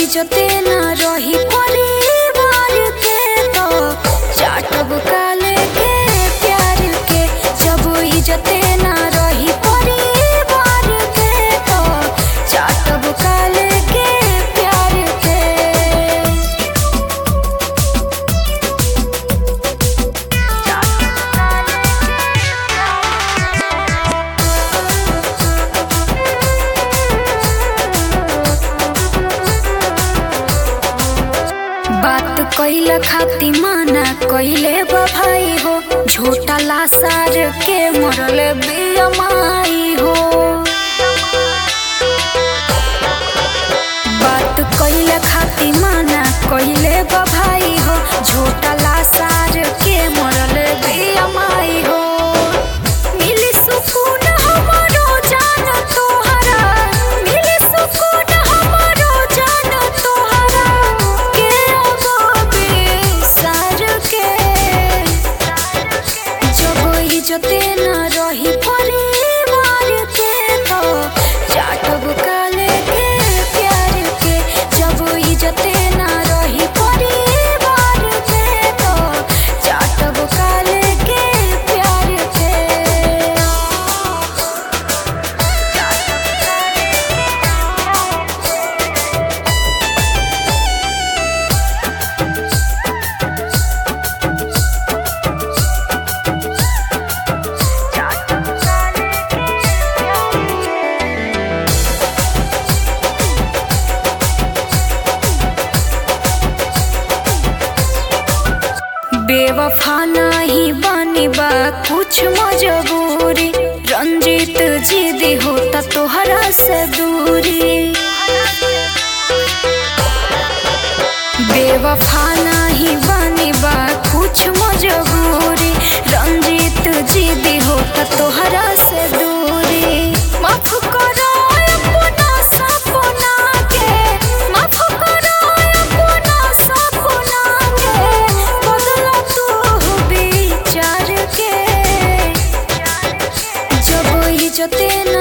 इज्जते न रही परिवार के तो चाटब काले के प्यार के जब इज्जते न रही परिवार के तो चाटब काले के प्यार के बात कइल खाती माना कइले बा भाई हो झूठा लासार के मरल बेअमाई हो बात कइल खाती माना कइले बा भाई हो झूठा लासार के मरल बेअमाई हो मिली सुकून हमरो जान तोहरा मिली सुकून हमरो जान तोहरा के अगबे सार के जब इज्जते न रही परिवार के तो चाटब काले के प्यार के जब इज्जते न रही परिवार के तो चाटब काले के प्यार के बेवफा नहीं बानी बा कुछ मजबूरी रंजित जिदी होता तोहरा से दूरी बेवफा नहीं बानी बा कुछ मजबूरी रंजित जिदी होता तोहरा से दूरी माफ करो अपना सपना के माफ करो अपना सपना के बदला तू विचार के जब इज्जते न